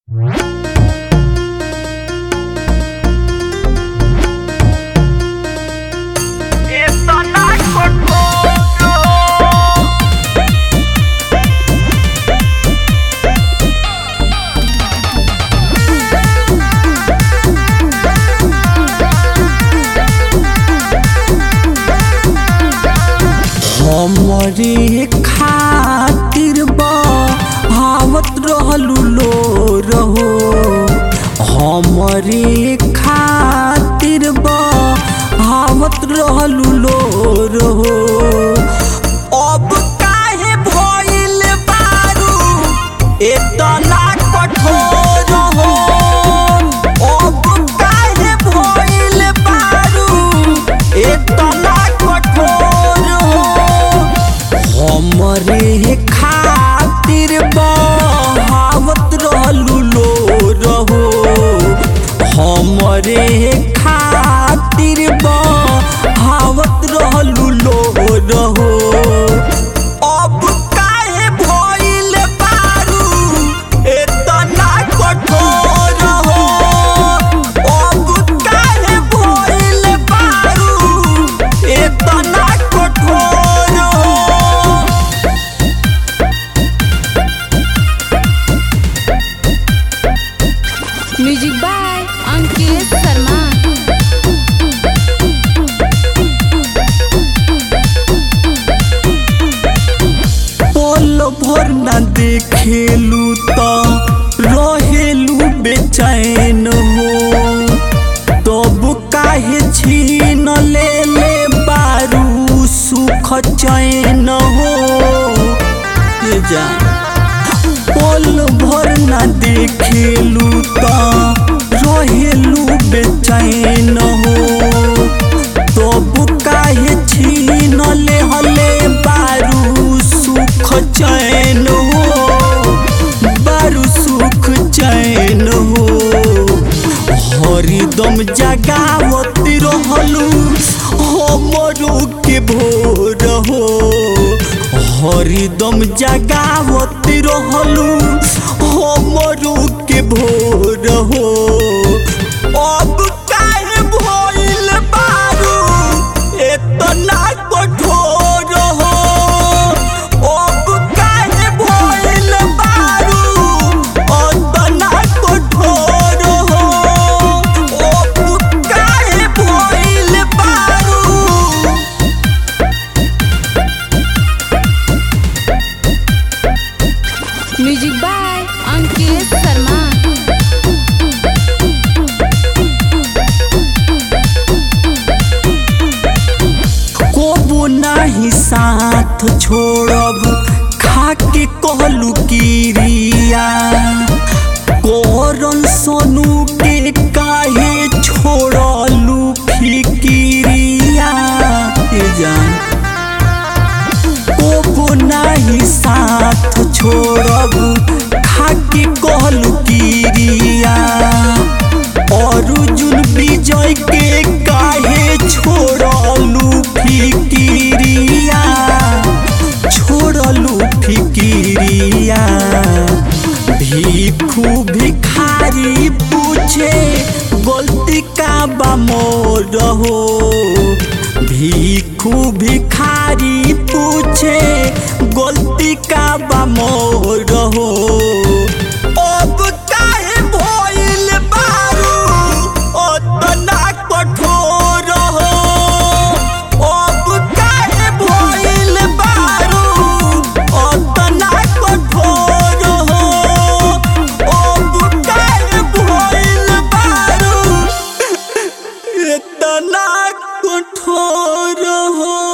हमरे खातिर बहावत रहलू लो रहो हमरे खातिर बहावत रहलू लो रहो अब काहे भइल बारू एतना कठोर हो अब काहे भइल बारू एतना कठोर हो हमरे खातिर बहावत रहलू लो रहो हमरे खातिर बहावत रहलू लो रहो अब काहे भइल बारू एतना कठोर हो अब काहे भइल बारू एतना कठोर हो म्यूजिक बाय अंकित शर्मा पल भर न देखेलू त रहेलू बेचैन हो तब काहे छीन ले ले बारू सुख चैन हो ये जा पल भर न देखेलू त रहेलू बेचैन हो तब काहे छीन ले हले बारू सुख चैन हो बारू सुख चैन हो हरिदम जगावत रहलू हमरो के भोर हो हरिदम जगावत रहलू हमरो के भोर हो अब काहे भइल बारू एतना कठोर हो अब काहे भइल बारू एतना कठोर हो अब काहे भइल बारू म्यूजिक बाय अंकित शर्मा कोबो नाही साथ छोड़ब खाके कहलू किरिया कोरन सोनू के काहे छोड़लू फिकिरिया ए जान कोबो नाही साथ छोड़ब खाके कहलू किरिया अर्जुन विजय के काहे छोड़लू फिकिरिया छोड़लू फिकिरिया भिखू भिखारी पूछे गलती का बा मोर हो भिखू भिखारी पूछे गलती का बा मोर हो अब काहे भइल बारू ओतना कठोर हो अब काहे भइल बारू ओतना कठोर हो अब काहे भइल बारू इतना कठोर हो